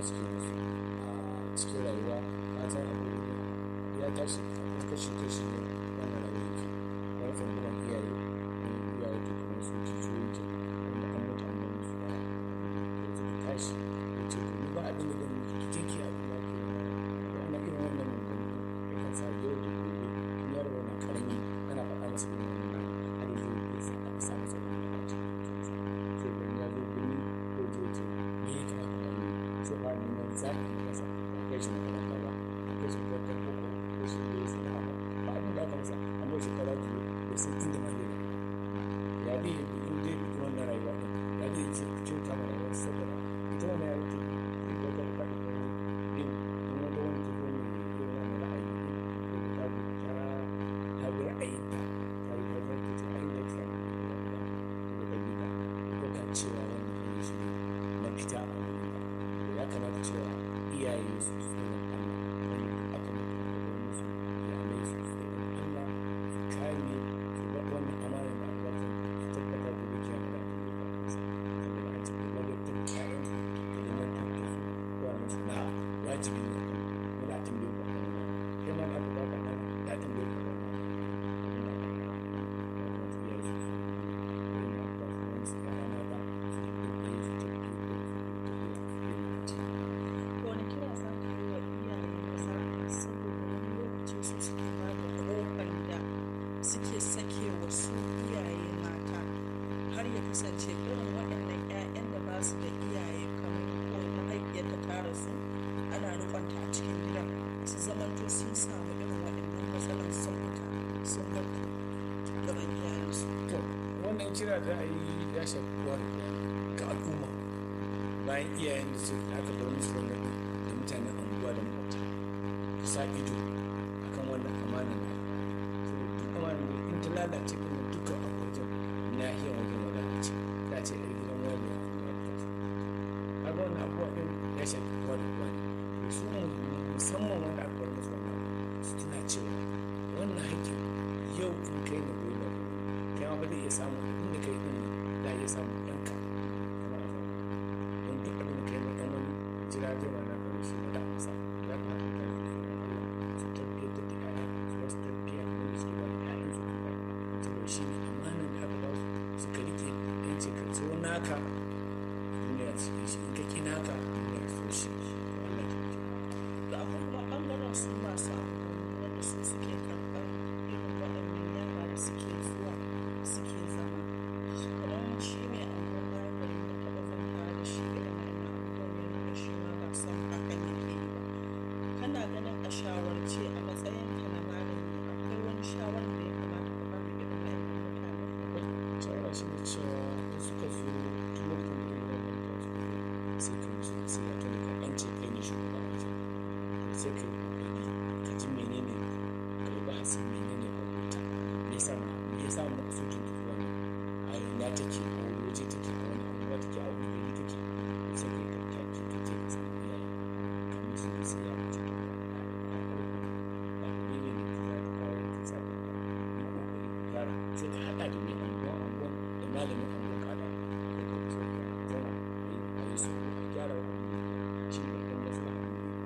suke musu a cikin rayuwa ka san abu ya tashi a kashi kashi ne wannan rayuwa yake wani ɓangaren iyaye wani iyaye to kuma su kishiyoyi ke wanda an mutu an gani su baya da suka tashi ya ce to ni ba abin da zan yi ki je ki abin da ke ana irin wannan maganganu ya kan sa yau da gobe in yaro yana karami ana faɗa masa irin wannan har yanzu ya sa a sa masa wani a cikin sai wani ya zo birni ko je ce me ya kamata da yi sai ba ni nan zaɓi na kasa ba kai shi makaranta ba ba kai shi makarantar boko ko shi ne sana'a ba ba abin da aka masa amma shekara biyu ya san inda ma zai ya bi in dai bi wannan rayuwa ɗin ya bi ce kyauta ma rayuwar saboda ita wannan ya wuce zai ga kan faɗi ko ne yin in wata wani ta zo ne irin wannan ra'ayi ɗin ko ta bi ta ta bi ra'ayinta ta yi ta zarta ta ayin da ta samu da ɗabi'a ko kan cewa wannan ne shi ne mafita a wani ya kamata cewa iyaye su tsoron Allah wani aka mutu aka bar musu iyalai su tsoron Allah su kame su ga wannan amana da aka ba su tabbata gobe kiyama da aka yi ba su saboda an ce ko ladabtar da ƴaƴan su da limantar da su ko a musu na wajibi ne kan wani a tambaye ku akan wannan kai ma da aka ba ka ɗan ya tambaye ku akan wannan wani kira za ka yi wa iyayen maza saboda wani lokaci su suke ba da ƙofar da suke sake wa su iyaye mata har ya kasance irin waɗannan 'ya'yan da ba su da iyaye kamar ko mahaifiyarta ta rasu ana rikonta a cikin gidan su zamanto sun samu irin waɗannan matsalan sun fita sun bar gaban iyayensu to wannan kira da a yi ya shafi kowa da kowa ga al'umma bayan iyayen da su aka bar musu wannan ɗin da mutanen anguwa da makwabta su sa ido akan wannan amanar da saboda duk amanar da in ta lalace kuma dukkan a wajen nahiyar wajen wadatace ta ce a gidan wani ya wadatace kaga wannan abubuwa ɗin ya shafi kowa da kowa ne su musamman wanda aka bar musu wannan su tuna cewa wannan haƙƙin yau in kai na goyi ba kai ma ba zai iya samu inda kai din za a iya samu ɗanka kamar a zama don duk abin da kai mai ɗan wani jira zai ma na kawai shi ma da amsa ya kamata ka yi su Allah su tabbiyar da ta ƴaƴa su wasu tarbiyya wanda suke ba da ƴaƴan su kuma saboda shi ne amanar da aka ba su suka rike yan ce ka so naka duniya su yi shi in ka ƙi naka duniya su shi Allah ya da akwai kuma ɓangaren su masu amfani wanda su suke karɓar irin waɗannan yara da suke zuwa suke zama kamar shi ne anguwar bayan gari da taɓa zanta da shi irin wannan abubuwan ya nuna shi ma ba son hakan yake yi ba kana ganin a shawarce a matsayin ka na malami akwai wani shawarar da ya kamata ka ba da irin waɗannan mutane shawara shi ne cewa da suka zo tun lokacin da ya yi sai ka musu sai ya tuni ka an ce kai ne shugaba a wajen sai ka yi kokari ka ji menene ka yi bahasi menene a wuta me yasa me yasa mu ka so tun wannan a ina take a wani waje take a wani anguwa take a wani gari take sai ka yi tattaki ka je ka samu iyaye ka musu sai ya wuce to ba ba farko ba menene ne ka za ka kawo ka sa ka yi kokari gyara sai ka haɗa da mai anguwa anguwa da malamin anguwa ka haɗa da ka wuce ka zauna a yi su a gyara wa shi ne ɗan maslaha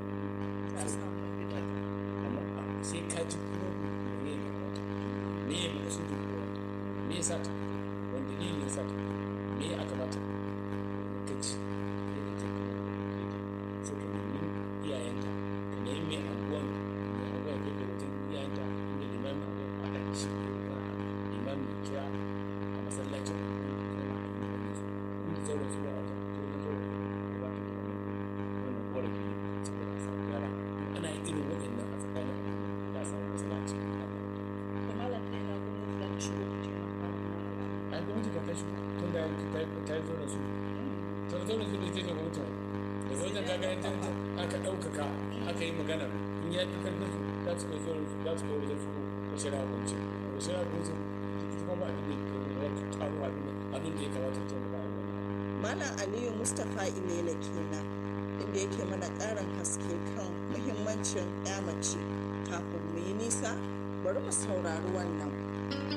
za a samu mafita amma a- sai ka ji kuma ne ne wata me ya maka su duk wata me ya sata wani dalili ya sata me ya aka mata ka ci sai ka ce kuma sai ka nemi iyayenta ka nemi mai anguwan mai anguwan ya kai wajen iyayenta inda limamin anguwan a haɗa da shi ko kuma limamin ya kira a masallacin anguwan sai ma a yi wani su inda zauren su ba a wajen to wajen zauren su ba ta da wannan wannan korafi ne saboda a samu gyara ana yin irin waɗannan a tsakanin al'umma za a samu matsala a cikin al'umma to malam ta ina gwamnati za ta shigo ta taimaka wa malam a gwamnati ka tashi tun da ta ta yi zo da su ta zo da su da ita ne gwamnati da wajen kaga yan tantan aka ɗaukaka aka yi magana in ya fi karfin su za su kai zo da su za su kai wajen su da shari'a gwamnati da shari'a gwamnati ita kuma ba abin da ya kai taro abin da abin da ya kamata ta taimaka a wannan Malam Aliyu Mustapha Ilela kenan inda yake mana ƙarin haske kan muhimmancin 'ya mace kafin mu yi nisa bari mu saurari wannan.